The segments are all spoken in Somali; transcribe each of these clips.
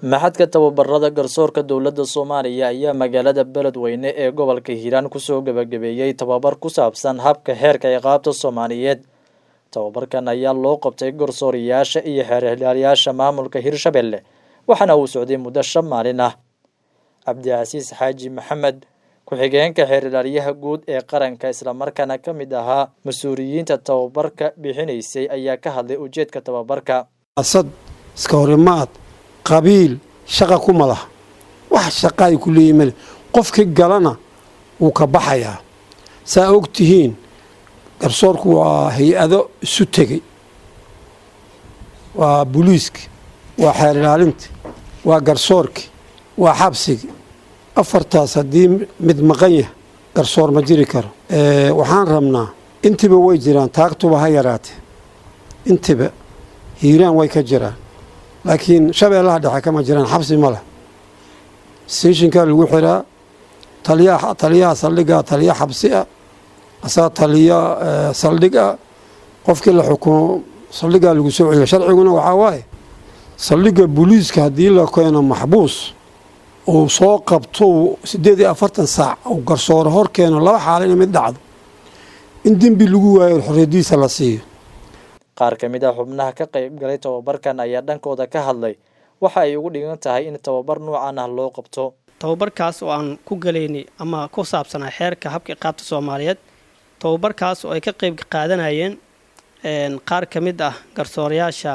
maxadka tababarada garsoorka dowladda soomaaliya ayaa magaalada beledweyne ee gobolka hiiraan kusoo gebagabeeyey tababar ku saabsan habka xeerka ciqaabta soomaaliyeed tababarkan ayaa loo qabtay garsooriyaasha iyo xeerhilaalyaasha maamulka hirshabelle waxaana uu socday muddo shan maalin ah cabdicasiis xaaji maxamed ku-xigeenka xeerhilaalyaha guud ee qaranka islamarkaana ka mid ahaa mas-uuliyiinta tababarka bixinaysay ayaa ka hadlay ujeedka tababarka asad iska horimaad qabiil shaqa kuma laha wax shaqa ay ku leeyihin male qofkii galana wuu ka baxayaa saa og tihiin garsoorku waa hay-ado isu tegey waa buliiski waa xeer ilaalinti waa garsoorki waa xabsigi afartaas haddii mid maqan yahay garsoor ma jiri karo waxaan rabnaa intiba way jiraan taagtuba ha yaraatee intiba hiiraan way ka jiraan laakiin shabeellaha dhexe kama jiraan xabsi ma leh steeshinkaa lagu xiraa taliyaa taliyaha saldhigaa taliya xabsi ah asaa taliya saldhig ah qofkii la xukumo saldhigaa lagu soo celiya sharciguna waxaa waaye saldhigga booliiska haddii la keeno maxbuus uu soo qabto siddeed iyo afartan saac uu garsooro hor keeno laba xaalo ina mid dhacdo in dembi lagu waayo xorriyadiisa la siiyo qaar ka mid ah xubnaha ka qayb galay tababarkan ayaa dhankooda ka hadlay waxa ay ugu dhigan tahay in tababar noocan ah loo qabto tababarkaas oo aan ku galaynay ama ku saabsanaa xeerka habka iqaabta soomaaliyeed tababarkaas oo ay ka qayb qaadanayeen qaar ka mid ah garsoorayaasha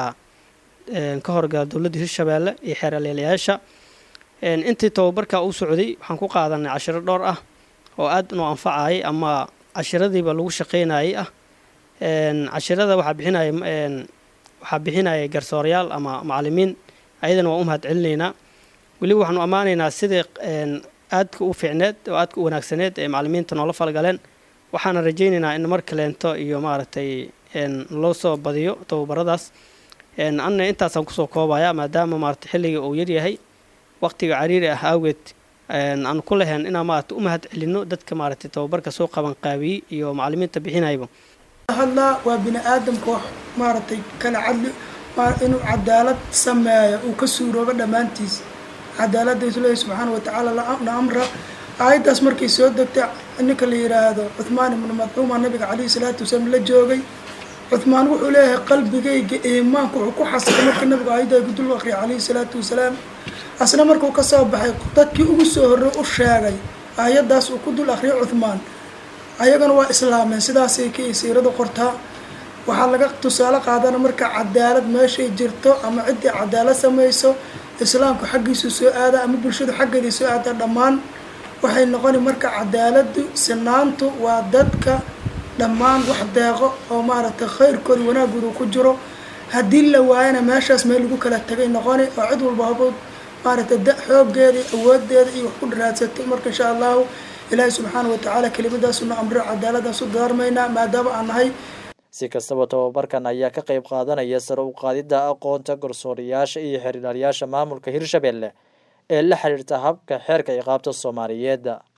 ka horgala dowladda hirshabeelle iyo xeer aleelayaasha intii tababarka u socday waxaan ku qaadanay cashiro dhowr ah oo aad noo anfacayay ama cashiradiiba lagu shaqaynayay ah cashirada waxaa bixinaya waxaa bixinaya garsoorayaal ama macalimiin ayadana waan u mahad celinaynaa weliba waxaanu ammaanaynaa sidii aadka u fiicneed oo aadka u wanaagsaneed ee macalimiinta noola falgaleen waxaana rajaynaynaa in mar kaleento iyo maaragtay loo soo badiyo tababaradaas anna intaasaan kusoo koobaya maadaama maaragtay xilliga uu yaryahay waqtiga cariiri ah awgeed aan ku lahayn inaan maaragtay u mahad celinno dadka maaragtay tababarka soo qaban qaabiyey iyo macalimiinta bixinayba hadlaa waa bini aadamka wax maaragtay kala cadli inuu cadaalad sameeyo uu ka suuroobo dhammaantiis cadaaladda isleeyahy subxaana watacaala la amra aayaddaas markay soo degtay ninka la yidhaahdo cuhmaan ibnu madcuuma nabiga calayhi salaatu wasalaam la joogay cuhmaan wuxuu leeyahay qalbigayga iimaanku wuxuu ku xasilay markii nabigu aayadda gudul aqriya calayhi salaatu wasalaam asna markuu ka soo baxay dadkii ugu soo horrey u sheegay aayaddaas uu ku dul aqriyay cuhmaan ayagana waa islaameen sidaasay ka siiradu qortaa waxaa laga tusaale qaadana marka cadaalad meeshay jirto ama ciddii cadaalad samayso islaamku xaggiisu soo aada ama bulshadu xaggeedii soo aada dhammaan waxay noqoni marka cadaaladu sinaantu waa dadka dhammaan wax deeqo oo maaragtay khayrkooda wanaagooda ku jiro haddii la waayana meeshaas meel lagu kala tagay noqoni oo cid walba habood maaragtay da xooggeeda awoodeeda iyo wax ku dharaadsato marka insha allahu ilaahay subxaana watacaala kelimadaasuna amro cadaaladaasu daarmaynaa maadaama aan nahay si kastaba tababarkan ayaa ka qayb qaadanaya sare u qaadidda aqoonta garsooriyaasha iyo xeerhilaalyaasha maamulka hirshabelle ee la xiriirta habka xeerka ciqaabta soomaaliyeed